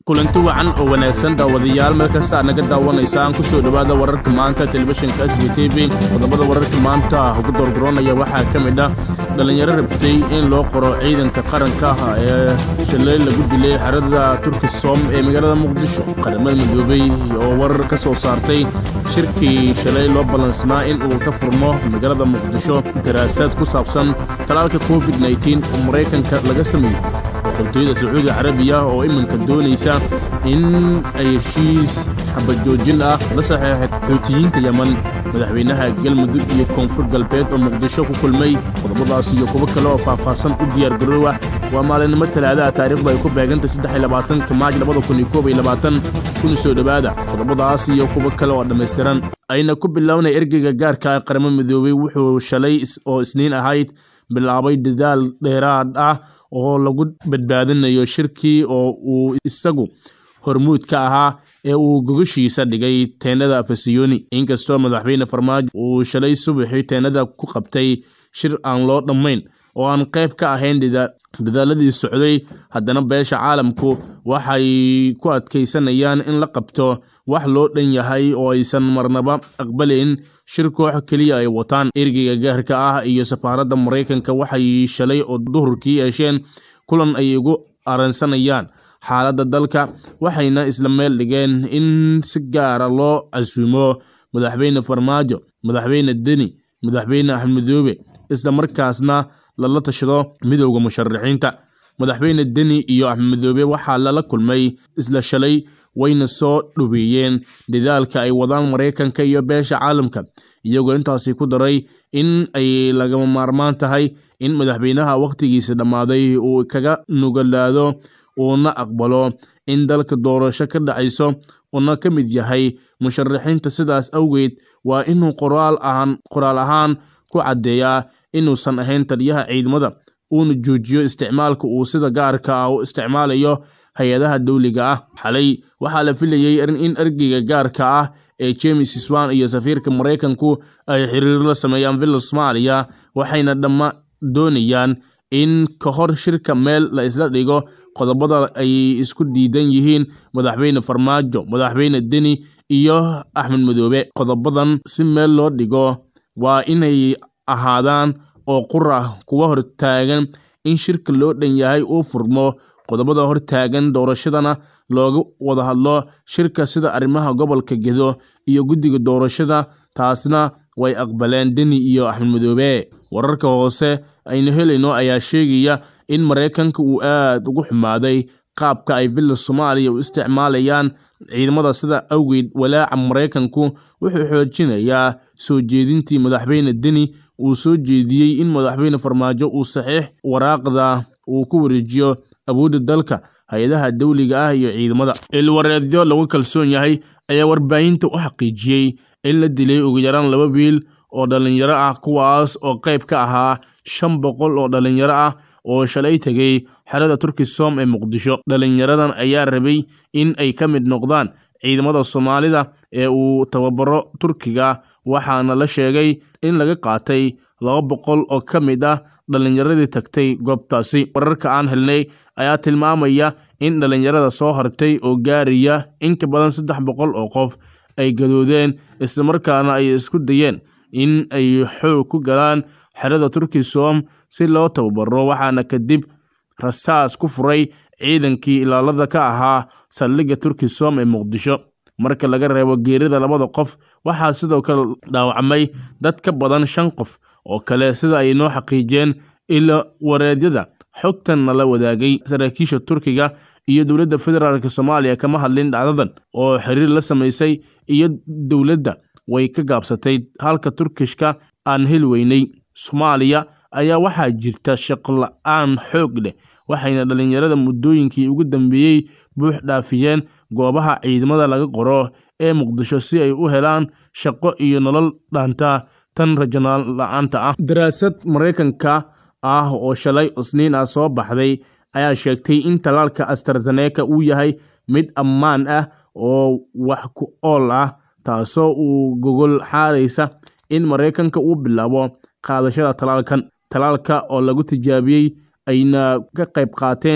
kulanti wacan oo wanaagsan daawadayaal meel kasta aad naga daawanaysaan ku soo dhowaada wararka maanta telefishinka s b t v qodobada wararka maanta ugu doorgaroonaya waxaa ka mid ah dhallinyaro rabtay in loo qoro ciidanka qaranka ee shalay lagu dilay xerada turkisom ee magaalada muqdisho qaramada midoobey oo warar ka soo saartay shirkii shalay loo ballansanaa in uu ka furmo magaalada muqdisho daraasaad ku saabsan talaalka covid nteen oo maraykanka laga sameeyey boqortooyada sacuudi carabiya oo iminka doonaysa in ay heshiis xabajoojin ah la saxeexay xuutiyiinta yeman madaxweynaha galmudug iyo koonfur galbeed oo muqdisho ku kulmay qodobadaas iyo kuwo kale oo faahfaahsan u diyaargaroowa waa maalinimo talaadaha taariikhdu ay ku beegantay saddexiyolabaatanka maaj labada kun iyo koob iyo labaatan kuna soo dhowaada qodobadaas iyo kuwo kale oo dhammaystiran ayna ku bilownay ergeyga gaarka ee qaramo midoobey wuxuu shalay oo isniin ahayd bilaabay dadaal dheeraad ah oo lagu badbaadinayo shirkii oo uu isagu hormuud ka ahaa ee uu gogashiisa dhigay teenada afasiyoni inkastoo madaxweyne farmaajo uu shalay subaxii teenada ku qabtay shir aan loo dhammayn oo aan qayb ka ahayn dadaaladii socday haddana beesha caalamku waxay ku adkaysanayaan in la qabto wax loo dhan yahay oo aysan marnaba aqbalayn shir koox keliya ay wataan ergeyga gaarka ah iyo safaaradda maraykanka waxay shalay oo duhurkii yeesheen kulan ay ugu aransanayaan xaaladda dalka waxayna isla meel dhigeen in si gaara loo casuumo madaxweyne farmaajo madaxweyne deni madaxweyne axmed midoobe isla markaasna lala tashado midowda musharaxiinta madaxweyne deni iyo axmed midoobe waxaa lala kulmay isla shalay wayna soo dhoweeyeen dadaalka ay wadaan maraykanka iyo beesha caalamka iyagoo intaasi ku daray in ay lagama maarmaan tahay in madaxweynaha wakhtigiisa dhammaaday uu kaga nugalaado uuna aqbalo in dalka doorasho ka dhacayso uuna ka mid yahay musharaxiinta sidaas awgeed waa inuu qoraal ahaan ku caddeeyaa inuusan ahayn taliyaha ciidamada uuna joojiyo isticmaalka uu sida gaarka ah u isticmaalayo hay-adaha dowliga ah xalay waxaa la filayey in ergeyga gaarka ah ee james swan iyo safiirka maraykanku ay xiriir la sameeyaan villa soomaaliya waxayna dhamma doonayaan in ka hor shirka meel la isla dhigo qodobada ay isku diidan yihiin madaxweyne farmaajo madaxweyne deni iyo axmed midoobe qodobadan si meel loo dhigo waa inay ahaadaan oo qura kuwa hortaagan in shirka loo dhan yahay uu furmo qodobada hortaagan doorashadana looga wada hadlo shirka sida arrimaha gobolka gedo iyo guddiga doorashada taasna way aqbaleen deni iyo axmed midoobe wararka hoose aynu helayno ayaa sheegaya in maraykanka uu aad ugu xumaaday qaabka ay villa soomaaliya u isticmaalayaan ciidamada sida awgeed walaaca maraykanku wuxuu xoojinayaa soo jeedintii madaxweyne deni uu soo jeediyey in madaxweyne farmaajo uu saxiix waraaqda uu ku wareejiyo awoodda dalka hay-adaha dowliga ah iyo ciidamada ilwareedyo lagu kalsoon yahay ayaa warbaahinta u xaqiijiyey in la dilay ugu yaraan laba wiil oo dhallinyaro ah kuwaas oo qayb ka ahaa shan boqol oo dhallinyaro ah oo shalay tegay xerada turkisom ee muqdisho dhallinyaradan ayaa rabay in ay ka mid noqdaan ciidamada soomaalida ee uu tababaro turkiga waxaana la sheegay in laga qaatay laba boqol oo ka mid ah dhallinyaradii tagtay goobtaasi wararka aan helnay ayaa tilmaamaya in dhallinyarada soo hartay oo gaaraya in ka badan saddex boqol oo qof ay gadoodeen islamarkaana ay isku dayeen in ay xoog ku galaan xerada turkisom si loo tababaro waxaana kadib rasaas ku furay ciidankii ilaalada ka ahaa saldhigga turkisom ee muqdisho marka laga reebo geerida labada qof waxaa sidoo kale dhaawacmay dad ka badan shan qof oo kale sida ay noo xaqiijiyeen ila wareedyada xogtan nala wadaagay saraakiisha turkiga iyo dowladda federaalk soomaaliya kama hadlin dhacdadan oo xiriir la samaysay iyo dowladda way ka gaabsatay halka turkishka aan heli weynay soomaaliya ayaa waxaa jirta shaqola-aan xoog leh waxayna dhallinyarada muddooyinkii ugu dambeeyey buux dhaafiyeen goobaha ciidamada laga qoro ee muqdisho si ay u helaan shaqo iyo nolol dhaanta tan rajanaan la-aanta ah daraasad maraykanka ah oo shalay isniin ah soo baxday ayaa sheegtay in talaalka astarzeneca uu yahay mid ammaan ah oo wax ku ool ah taasoo uu gogol xaaraysa in maraykanka uu bilaabo qaadashada talaalkan talaalka oo lagu tijaabiyey ayna ka qayb qaateen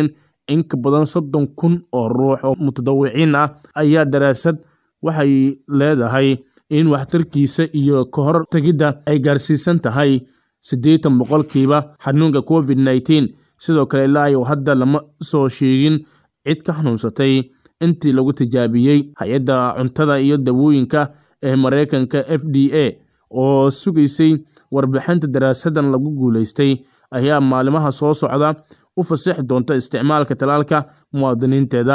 in ka badan soddon kun oo ruux oo mutadawiciin ah ayaa daraasad waxay leedahay in waxtarkiisa iyo ka hor tegidda ay gaarsiisan tahay siddeetan boqolkiiba xanuunka covid nneteen sidoo kale ilaa iyo hadda lama soo sheegin cid ka xanuunsatay intii lagu tijaabiyey hay-adda cuntada iyo dawooyinka ee mareykanka f d a oo sugaysay warbixinta daraasadan lagu guulaystay ayaa maalimaha soo socda u fasixi doonta isticmaalka talaalka muwaadiniinteeda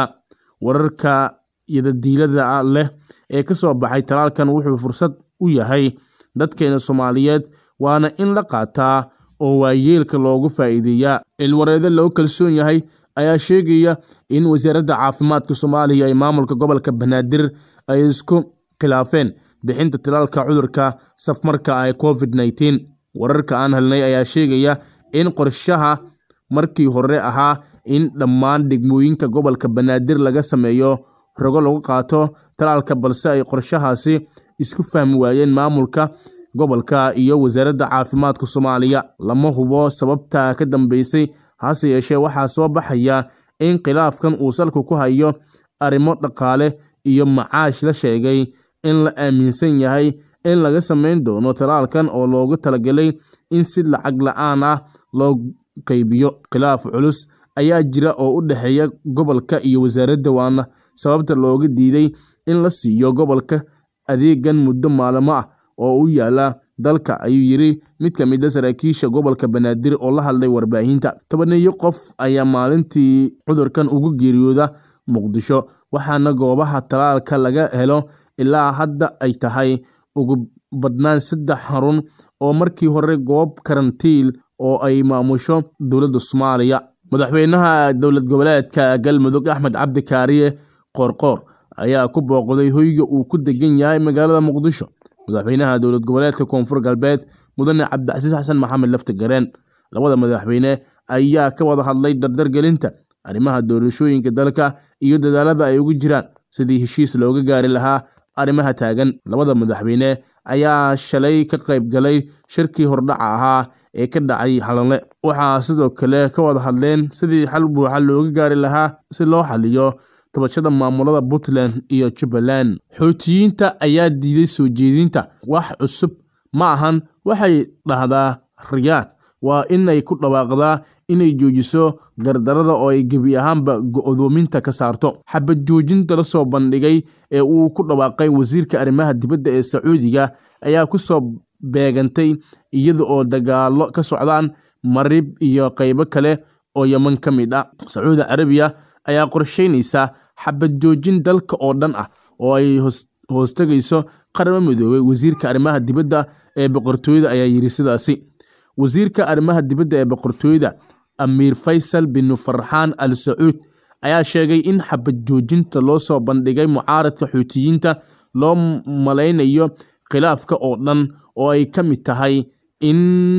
wararka yadadiilada leh ee ka soo baxay talaalkan wuxuu fursad u yahay dadkeena soomaaliyeed waana in la qaataa oo waayeelka loogu faa'iideeyaa ilwareede loo kalsoon yahay ayaa sheegaya in wasaaradda caafimaadka soomaaliya ee maamulka gobolka banaadir ay isku khilaafeen bixinta talaalka cudurka safmarka ee covid nneteen wararka aan helnay ayaa sheegaya in qorshaha markii hore ahaa in dhammaan degmooyinka gobolka banaadir laga sameeyo rogo lagu qaato talaalka balse ay qorshahaasi isku fahmi waayeen maamulka gobolka iyo wasaaradda caafimaadka soomaaliya lama hubo sababta ka dambeysay hase yeeshee waxaa soo baxaya in khilaafkan uu salka ku hayo arrimo dhaqaale iyo macaash la sheegay in la aaminsan yahay in laga sameyn doono talaalkan oo loogu talagalay in si lacag la-aan ah loo qeybiyo khilaaf culus ayaa jira oo u dhexeeya gobolka iyo wasaaradda waana sababta looga diiday in la siiyo gobolka adeegan muddo maalmo ah oo u yaala dalka ayuu yiri mid ka mid a saraakiisha gobolka banaadir oo la hadlay warbaahinta tobaneeyo qof ayaa maalintii cudurkan ugu geeriyooda muqdisho waxaana goobaha talaalka laga helo ilaa hadda ay tahay ugu badnaan saddex xarun oo markii hore goob karantiil oo ay maamusho dowladda soomaaliya madaxweynaha dowlad goboleedka galmudug axmed cabdi kaariye qoorqoor ayaa ku booqday hoyga uu ku degan yahay magaalada muqdisho madaxweynaha dowlad goboleedka koonfur galbeed mudane cabdicasiis xasan maxamed lafti gareen labada madaxweyne ayaa ka wada hadlay dardargelinta arrimaha doorashooyinka dalka iyo dadaalada ay ugu jiraan sidii heshiis looga gaari lahaa arrimaha taagan labada madaxweyne ayaa shalay ka qayb galay shirkii hordhaca ahaa ee ka dhacay halanle waxaa sidoo kale ka wada hadleen sidii xal buuxa looga gaari lahaa si loo xaliyo tabashada maamulada puntland iyo jubbaland xoutiyiinta ayaa diiday soo jeedinta wax cusub ma ahan waxay dhahdaa riyaad waa inay ku dhawaaqdaa inay joojiso dardarada oo ay gebi ahaanba go-doominta ka saarto xabad joojinta la soo bandhigay ee uu ku dhawaaqay wasiirka arrimaha dibadda ee sacuudiga ayaa ku soo beegantay iyada oo dagaalo ka socdaan marib iyo qaybo kale oo yeman ka mid ah sacuudi carabiya ayaa qorsheynaysa xabad joojin dalka oo dhan ah oo ay hoostagayso qaramo midoobay wasiirka arrimaha dibadda ee boqortooyada ayaa yiri sidaasi wasiirka arrimaha dibadda ee boqortooyada amiir faysal bin farxaan al sacuud ayaa sheegay in xabad joojinta loo soo bandhigay mucaaradka xuutiyiinta loo malaynayo khilaafka oo dhan oo ay ka mid tahay in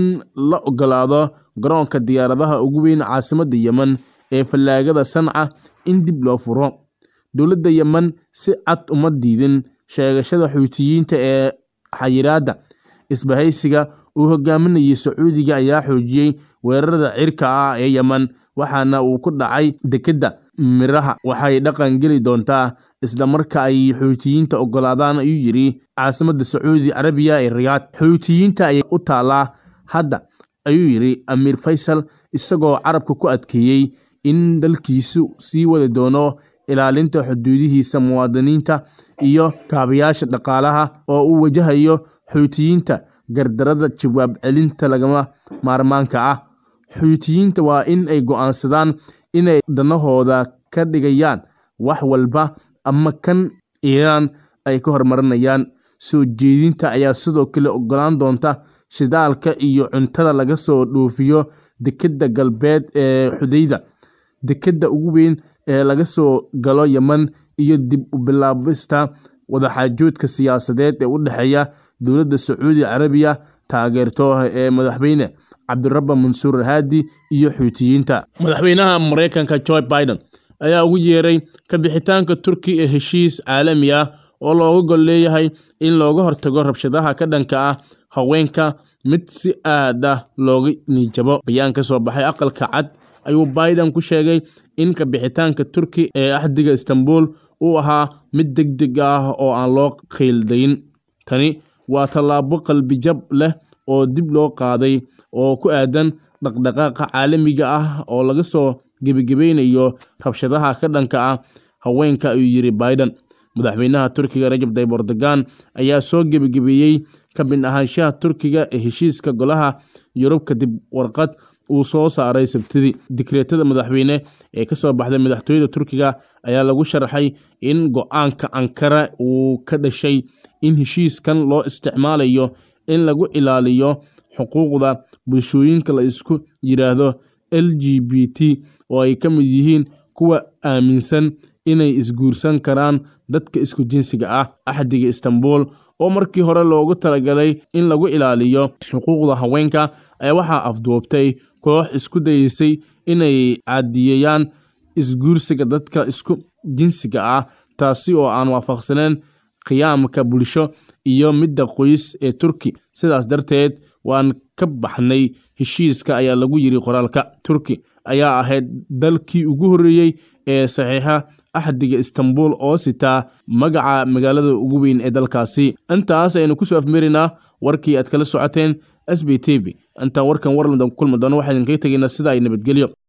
la ogolaado garoonka diyaaradaha ugu weyn caasimadda yemen ee fallaagada sanca in dib loo furo dowladda yemen si cad uma diidin sheegashada xuutiyiinta ee xayiraadda isbahaysiga uu hogaaminayay sacuudiga ayaa xoojiyey weerarada cirka ah ee yemen waxaana uu ku dhacay dekedda miraha waxay dhaqan geli doontaa isla marka ay xuutiyiinta ogolaadaan ayuu yiri caasimadda sacuudi carabiya ee riyaad xuutiyiinta ayay u taalaa hadda ayuu yiri amiir faysal isagoo carabka ku adkeeyey in dalkiisu sii wadi doono ilaalinta xuduudihiisa muwaadiniinta iyo kaabayaasha dhaqaalaha oo uu wajahayo xuutiyiinta gardarada jawaab celinta lagama maarmaanka ah xuutiyiinta waa in ay go'aansadaan inay danahooda ka dhigayaan wax walba ama kan iiraan ay ka hormarinayaan soo jeedinta ayaa sidoo kale ogolaan doonta shidaalka iyo cuntada laga soo dhoofiyo dekedda galbeed ee xudayda dekedda ugu weyn ee laga soo galo yemen iyo dib u bilaabista wadaxaajoodka siyaasadeed ee u dhexeeya dowladda sacuudi carabiya taageerto ee madaxweyne cabdirabba mansuur haadi iyo xuutiyiinta madaxweynaha mareykanka joe biden ayaa ugu yeeray ka bixitaanka turki ee heshiis caalami ah oo looga gol leeyahay in looga hortago rabshadaha ka dhanka ah haweenka mid si aad ah looga niijabo bayaan ka soo baxay aqalka cad ayuu biden ku sheegay in kabixitaanka turki ee axdiga istanbul uu ahaa mid deg deg ah oo aan loo khiildayn tani waa tallaabo qalbijab leh oo dib loo qaaday oo ku aadan dhaqdhaqaaqa caalamiga ah oo laga soo gebagebaynayo rabshadaha ka dhanka ah haweenka ayuu yidhi biden madaxweynaha turkiga rajab tayyib erdogan ayaa soo gebagebeeyey ka mid ahaanshaha turkiga ee heshiiska golaha yurub kadib warqad uu soo saaray sabtidii dikreetada madaxweyne ee kasoo baxday madaxtooyada turkiga ayaa lagu sharaxay in go-aanka ankara uu ka dhashay in heshiiskan loo isticmaalayo in lagu ilaaliyo xuquuqda bulshooyinka la isku yidhaahdo l g b t oo ay ka mid yihiin kuwa aaminsan inay isguursan karaan dadka isku jinsiga ah axdiga istanbul oo markii hore loogu talagalay in lagu ilaaliyo xuquuqda haweenka ayaa waxaa afduubtay koox isku dayeysay inay caadiyeeyaan isguursiga dadka isku jinsiga ah taasi oo aan waafaqsaneen qiyaamka bulsho iyo midda qoys ee turki sidaas darteed waan ka baxnay heshiiska ayaa lagu yiri qoraalka turki ayaa ahayd dalkii ugu horreeyey ee saxiixa axdiga istanbul oo sitaa magaca magaalada ugu weyn ee dalkaasi intaas aynu kusoo afmeerinaa warkii aad kala socoteen s b t v intaan warkan warlanda kulmi doono waxaa idinkaga tegaynaa sida ay nabadgelyo